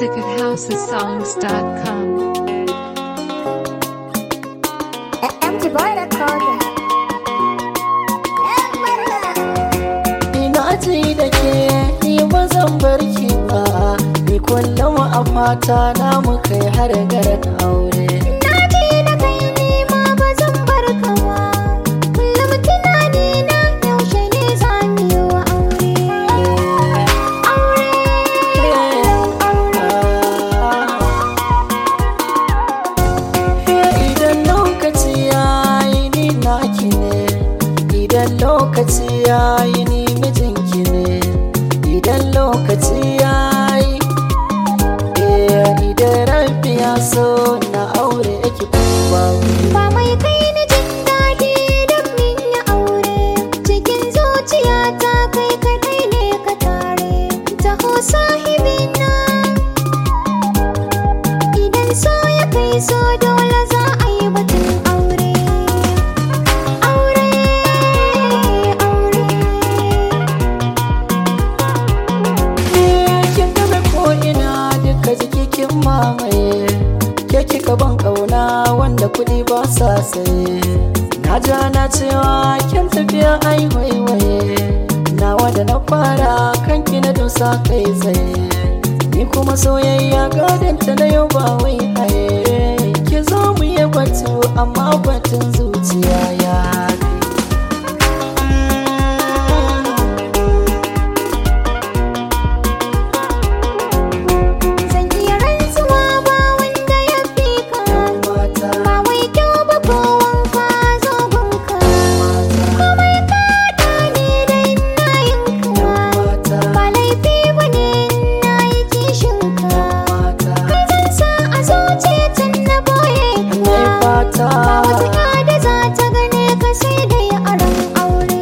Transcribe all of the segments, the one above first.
music at housesongs.com. Empty boy recording. Ina ji da ke ni ba zan bar ki ba ni kullum a fata na mu kai har garin aure Na ji da kai ni ma ba zan bar ka ba. Kullum tunani na yaushe ne za mu yi wa aure. Aure, aure. Idan lokaci ya yi ni naki ne Idan lokaci ya yi ni mijinki ne Idan lokaci ya yi Eh, Idan rabbi ya so na aure ki kuma Ba mai kai ni jin daɗi don min yi aure. Cikin zuciyata kai kaɗai ne ka tare. Taho sahibina. Idan so ya kai so dole za a yi batun aure. Aure, aure. kin gabe ko ina duka jiki kin mamaye ke kika ban kauna wanda kudi ba sa saye na ja na cewa kin tafiya ai waiwaye nawa da na fara kanki na dosa kai tsaye ni kuma soyayya gadon ta na yau ba wai haye ki zo mu yi batu amma batun zuciya ya fi Zan iya rantsuwa ba wanda ya fi ka. mata Ba wai kyau ba ko wanka zo gunka. Komai ka ne dai na yinka. mata Ba laifi ba ne na yi kishinka. mata Kai zan sa a zuciya tun na boye Nai ka. fata Ba wata da za ta gane ka sai dai a ran aure.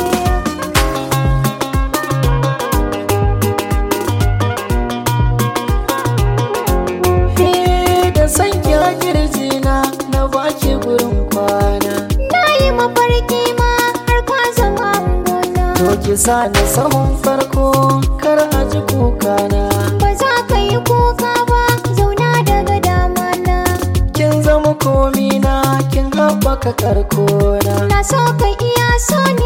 He da san ki a kirjina na baki gurin kwana Na yi mafarki ma har ka zama gona. To ki sa ni sahun farko kar a ji kukana Ba za ka yi kuka ba zauna daga dama na. Kin zama komina kin haɓaka karkona Na so ka iya so